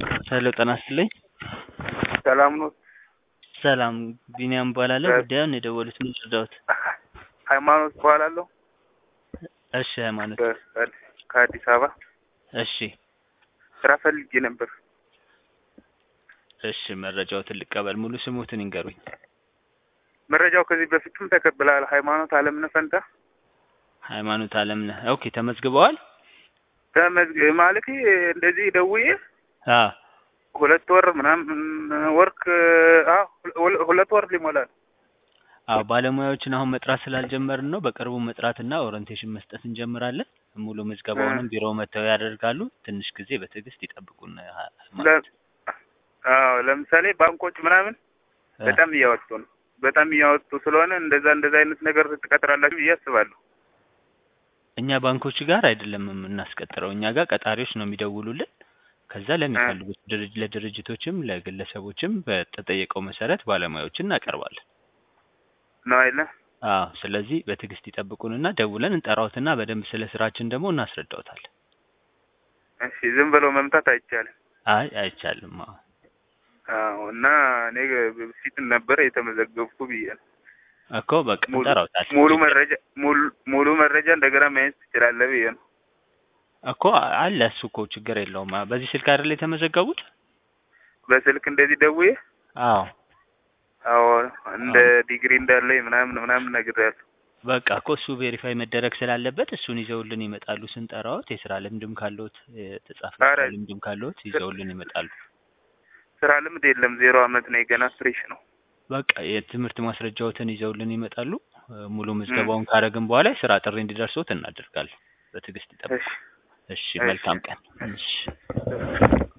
ሄሎ ጤና ይስጥልኝ። ሰላም ነው። ሰላም ቢኒያም እባላለሁ። እ- ጉዳዩን የደወሉት ምን ልርዳዎት? ሃይማኖት እባላለሁ እሺ ሃይማኖት። ከ- ከአዲስ አበባ እሺ ስራ ፈልጌ ነበር። እሺ መረጃዎትን ልቀበል። ሙሉ ስሙትን ይንገሩኝ። መረጃው ከዚህ በፊትም ተቀብለሃል። ሃይማኖት አለምነህ ፈንታ ሃይማኖት አለምነህ። ኦኬ ተመዝግበዋል? ተመዝግ ማለት እንደዚህ ደውዬ አ ሁለት ወር ምናምን ወርክ አዎ ሁለ- ሁለት ወር ሊሞላል። አዎ ባለሙያዎችን አሁን መጥራት ስላልጀመርን ነው። በቅርቡ መጥራትና ኦሪንቴሽን መስጠት እንጀምራለን። ሙሉ ምዝገባውንም ቢሮ መጥተው ያደርጋሉ። ትንሽ ጊዜ በትዕግስት ይጠብቁን። ሃይማኖት ለ- አዎ ለምሳሌ ባንኮች ምናምን አ፣ በጣም እያወጡ ነው። በጣም እያወጡ ስለሆነ እንደዛ እንደዛ አይነት ነገር ትቀጥራላችሁ ብዬ አስባለሁ። እኛ ባንኮች ጋር አይደለም የምናስቀጥረው። እኛ ጋር ቀጣሪዎች ነው የሚደውሉልን። ከዛ ለሚፈልጉት ድርጅ ለድርጅቶችም ለግለሰቦችም በተጠየቀው መሰረት ባለሙያዎችን እናቀርባለን። ነው አይለ አዎ ስለዚህ በትዕግስት ይጠብቁንና ደውለን እንጠራዎትና በደንብ ስለ ስራችን ደግሞ እናስረዳዎታለን። እሺ ዝም ብሎ መምታት አይቻልም። አይ አይቻልም። አዎ አዎ እና እኔ በፊት ነበረ የተመዘገብኩ ብዬ ነው። እኮ በቃ ሙሉ እንጠራዎታለን። ሙሉ መረጃ ሙሉ ሙሉ መረጃ እንደገና ማየት ትችላለህ ብዬ ነው። እኮ አለ እሱ እኮ ችግር የለውም። አ- በዚህ ስልክ አይደል የተመዘገቡት? በስልክ እንደዚህ ደውዬ አዎ አዎ እንደ ዲግሪ እንዳለኝ ምናምን ምናምን ነግሬያለሁ። በቃ እኮ እሱ ቬሪፋይ መደረግ ስላለበት እሱን ይዘውልን ይመጣሉ ስንጠራዎት። የስራ ልምድም ካለዎት የተጻፈ ኧረ የስራ ልምድም ካለዎት ይዘውልን ይመጣሉ። ስራ ልምድ የለም ዜሮ አመት ነው ገና ፍሬሽ ነው። በቃ የትምህርት ማስረጃዎትን ይዘውልን ይመጣሉ። እ፣ ሙሉ ምዝገባውን ካረግን በኋላ የስራ ጥሪ እንዲደርሶት እናደርጋለን። በትዕግስት ይጠብቁ። እሺ እሺ እሺ። መልካም ቀን። እሺ